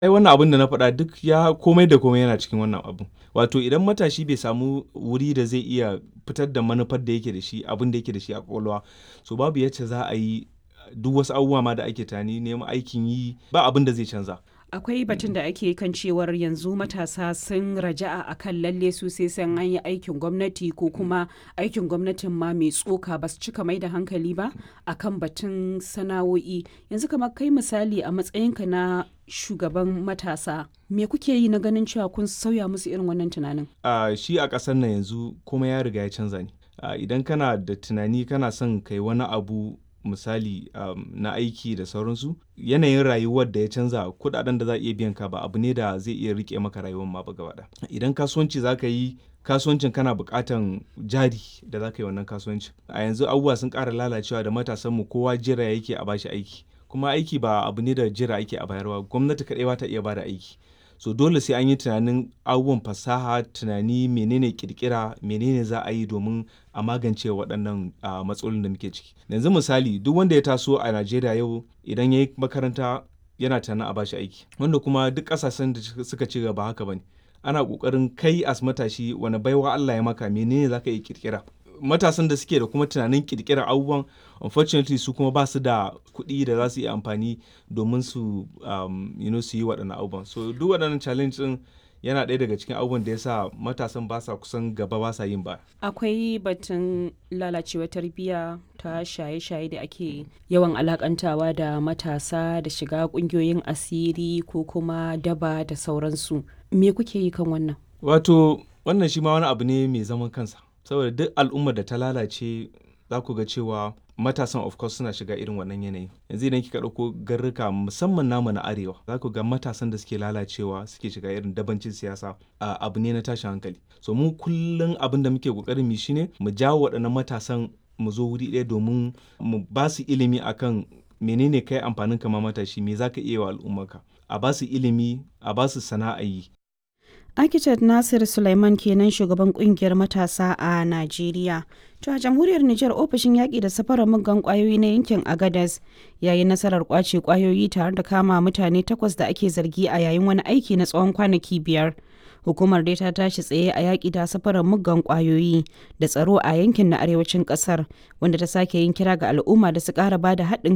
Ai wannan abin da na faɗa duk ya komai da komai yana cikin wannan abun. Wato idan matashi bai samu wuri da zai iya fitar da manufar da yake da shi, abin da yake da shi a ƙwaƙwalwa, so babu yacce za a yi duk wasu abubuwa ma da ake tunani neman aikin yi ba abin da zai canza. Akwai batun da ake kan cewar yanzu matasa sun raja'a a kan lalle su sai san an yi aikin gwamnati ko kuma aikin gwamnatin ma mai tsoka ba su cika mai da hankali ba a kan batun sana'o'i. Yanzu kamar kai misali a matsayinka na shugaban matasa, me kuke yi na ganin cewa kun sauya musu irin wannan tunanin? A shi a ƙasar nan yanzu komai ya riga ya canza ne. A idan kana da tunani kana son kai wani abu misali um, na aiki da sauransu, yanayin rayuwar da ya canza kuɗaɗen da za a iya biyan ka ba abu ne da zai iya riƙe maka rayuwar ma ba gaba ɗaya. Idan kasuwanci za ka yi kasuwancin kana buƙatan jari da za ka yi wannan kasuwancin. A yanzu abubuwa sun ƙara lalacewa da matasanmu kowa jira yake a bashi aiki. Kuma aiki ba abu ne da jira ake a bayarwa, gwamnati kaɗai ba ta iya bada aiki. So dole sai an yi tunanin abubuwan fasaha, tunani menene ƙirƙira, menene za a yi domin a magance waɗannan uh, matsalolin da muke ciki. Yanzu misali duk wanda ya taso a Najeriya yau idan ya yi makaranta yana tunanin a bashi aiki. Wanda kuma duk ƙasashen da suka ci gaba haka ba ne. Ana ƙoƙarin kai as matashi wani baiwa Allah ya maka menene za ka iya ƙirƙira. Matasan da suke da kuma tunanin ƙirƙirar abubuwan unfortunately su kuma ba su da kuɗi da za su iya amfani domin su um, you know, su yi waɗannan abubuwan. So duk waɗannan challenge ɗin yana ɗaya daga cikin abubuwan da ya sa matasan ba sa kusan gaba ba sa yin ba. Akwai batun lalacewar tarbiyya ta shaye-shaye da ake yawan alakantawa da matasa da shiga ƙungiyoyin asiri ko kuma daba da sauransu. Me kuke yi kan wannan? Wato wannan shi ma wani abu ne mai zaman kansa. Saboda duk al'ummar da ta lalace za ku ga cewa matasan of course suna shiga irin wannan yanayi yanzu idan kika ɗauko garruka musamman namu na arewa za ku ga matasan da suke lalacewa suke shiga irin dabancin siyasa abu ne na tashin hankali so mu kullum abin da muke ƙoƙarin mu shine mu jawo waɗannan matasan mu zo wuri ɗaya domin mu ba su ilimi akan menene kai amfanin kama matashi me za ka iya wa al'ummarka a ba su ilimi a ba su sana'a yi Architect Nasir Sulaiman kenan shugaban kungiyar matasa a Najeriya. To a jamhuriyar Nijar ofishin yaƙi da safarar muggan ƙwayoyi na yankin Agadas ya yi nasarar ƙwace ƙwayoyi tare da kama mutane takwas da ake zargi a yayin wani aiki na tsawon kwanaki biyar. Hukumar dai ta tashi tsaye a yaƙi da safarar muggan ƙwayoyi da tsaro a yankin na arewacin ƙasar wanda ta sake yin kira ga al'umma da su ƙara ba da haɗin